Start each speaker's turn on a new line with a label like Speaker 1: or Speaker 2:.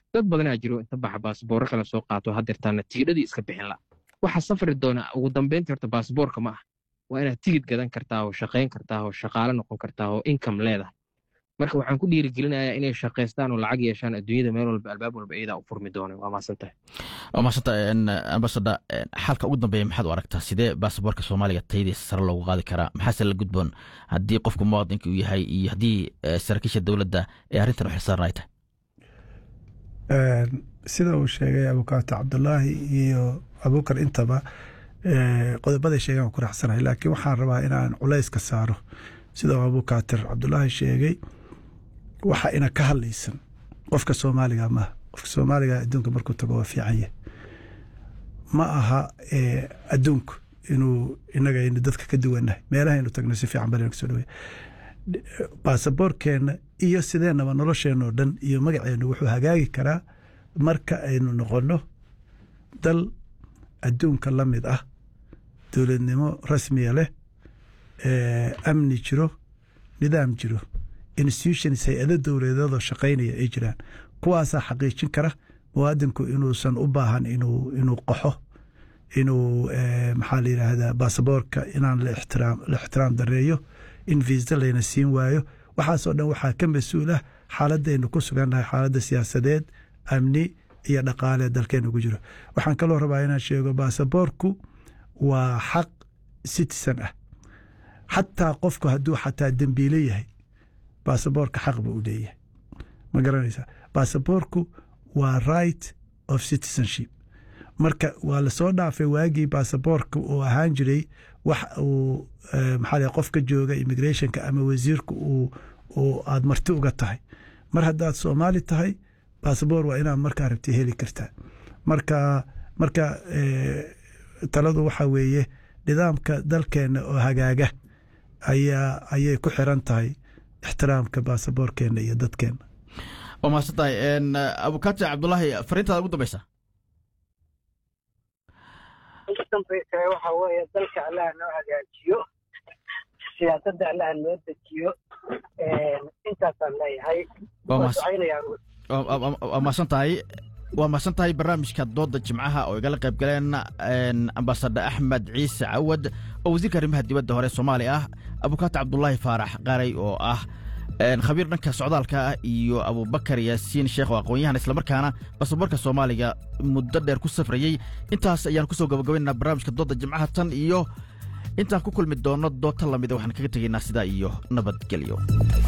Speaker 1: dad badanaa jiro inta baxa baasboorro kale soo qaato haddeertaana tigidhadii iska bixin la waxaa safri doona ugu dambeyntii horta baasboorka ma ah waa inaad tigid gadan kartaa oo shaqayn kartaa oo shaqaale noqon kartaa oo income leedahay marka waxaan ku dhiirigelinayaa inay shaqaystaan oo lacag yeeshaan adduunyada meel walba albaab walba iyadaa u furmi doona waa maasantahay
Speaker 2: waa mahadsanta ambasada xalka ugu dambeeya maxaad u aragtaa sidee baasaboorka soomaaliga tayadiisa sare loogu qaadi karaa maxaase la gudboon haddii qofku muwaadinka uu yahay iyo haddii saraakiisha dowladda ee arrintan u xilsaaran ay tahay
Speaker 3: sida uu sheegay abukaato cabdulaahi iyo abuukar intaba qodobaday sheegaan ku raacsanahay laakiin waxaan rabaa inaan culayska saaro sida uu abukaatir cabdulaahi sheegay waxa ina ka hadlaysan qofka soomaaliga maaha qofka soomaaliga adduunka markuu tago waa fiicanye ma aha adduunku inuu inaga aynu dadka ka duwannahay meelahaynu tagno si fiican bal kasoo dhawey baasaboorkeenna iyo sideenaba nolosheenoo dhan iyo magaceennu wuxuu hagaagi karaa marka aynu noqonno dal adduunka la mid ah dowladnimo rasmiya leh amni jiro nidaam jiro institutions hay-ado dowladeedoo shaqaynaya ay jiraan kuwaasaa xaqiijin kara muwaadinku inuusan u baahan inuu qaxo inuu maxaa la yidhaahdaa baasaboorka inaan la ixtiraam dareeyo in viisa layna siin waayo waxaasoo dhan waxaa ka mas-uul ah xaaladaynu ku sugannahay xaaladda siyaasadeed amni iyo dhaqaale dalkeena ugu jiro waxaan kaloo rabaa inaan sheego baasaboorku waa xaq citizen ah xataa qofku hadduu xataa dembiile yahay baasaboorka xaq buu u leeyahay ma garanaysaa baasaboorku waa right of citizenship marka waa lasoo dhaafay waagii baasaboorka uu ahaan jiray wax uu maxaa qof ka jooga immigrationka ama wasiirka uu aad marti uga tahay mar haddaad soomaali tahay baasaboor waa inaad markaa rabti heli kartaa marka marka taladu waxaa weeye nidaamka dalkeenna oo hagaaga ayaa ayay ku xiran tahay ixtiraamka baasaboorkeenna iyo dadkeenna
Speaker 2: waa mahadsan tahay abukaati cabdulaahi fariintaada ugu dambeysa
Speaker 4: ugu dambeysa waxa weeye dalka allaha noo hagaajiyo siyaasadda allaha noo dejiyo intaasaan leeyahay
Speaker 2: waa mahadsan tahay waa mahadsan tahay barnaamijka dooda jimcaha oo igala qayb galeen ambasador axmed ciise cawad oo wasiirka arrimaha dibadda hore soomaaliya ah abukaati cabdulaahi faarax qaray oo ah khabiir dhanka socdaalka ah iyo abubakar yaasiin sheekh oo aqoon-yahan islamarkaana basaboorka soomaaliga muddo dheer ku safrayey intaas ayaan kusoo gabagabaynaa barnaamijka dooda jimcaha tan iyo intaan ku kulmi doonno doota lamida waxaan kaga tegaynaa sidaa iyo nabadgelyo